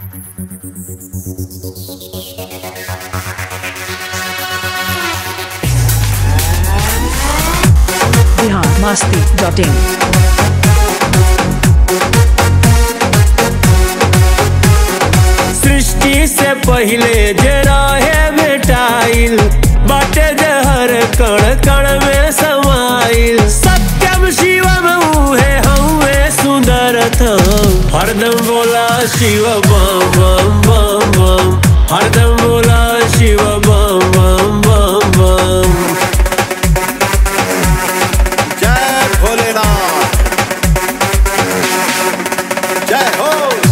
Bihar Masti dot इन सृष्टि से पहिले जे रहे भेटाइल बाटे जे हर कण कण में समाइल सत्यम शिवम उहे हउए सुंदरत हरदम बोला शिव बम बम बम बम हरदम बोला शिव बम बम बम बम जय भोलेनाथ जय हो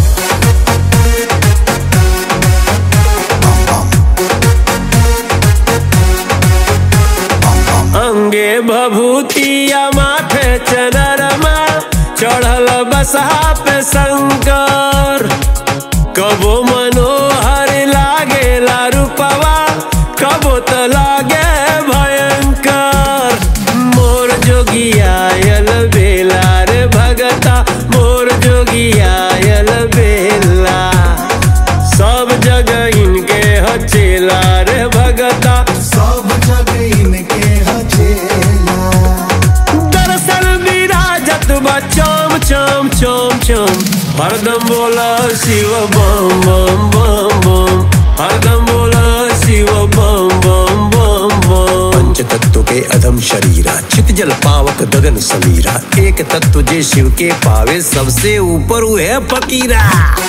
अंगे भभूतिया माथे चनरमा चढ़ल बसहा पे शंकर कबो मनोहर लागे रूपवा कबो तो लागे भयंकर मोर जोगियायल बेला रे भगता मोर जोगियायल बेला सब जगह इनके हचेला रे भगता सब जगह इनके हचेला दरअसल विराजत बा चम चम चम चम हरदम बोला शिव बम बम बम बम हरदम बोला शिव बम बम बम बम पंच तत्व के अधम शरीरा चित जल पावक गगन समीरा एक तत्व जे शिव के पावे सबसे ऊपर वो है फकीरा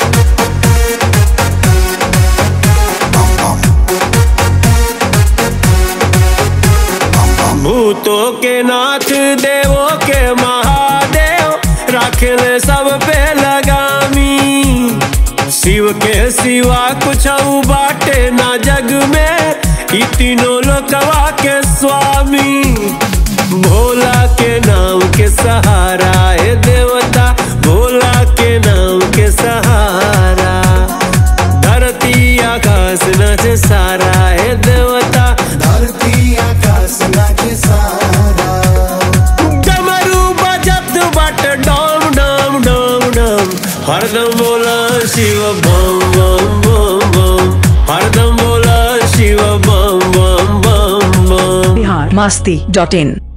भूतों के नाथ देवों के महादेव राखले सब पे लगामी शिव के सिवा कुछ बाटे ना जग में ई तीनों लोकवा के स्वामी भोला के नाम के सहारा है देवता भोला के नाम के सहारा धरती आकाश नच सारा है देवता धरती आकाश नाचे सारा डमरू बजत बट डम डम डम डम हरदम बोला शिव बम बम बम बम हरदम बोला शिव बम बम बम बम बिहार मस्ती डॉट इन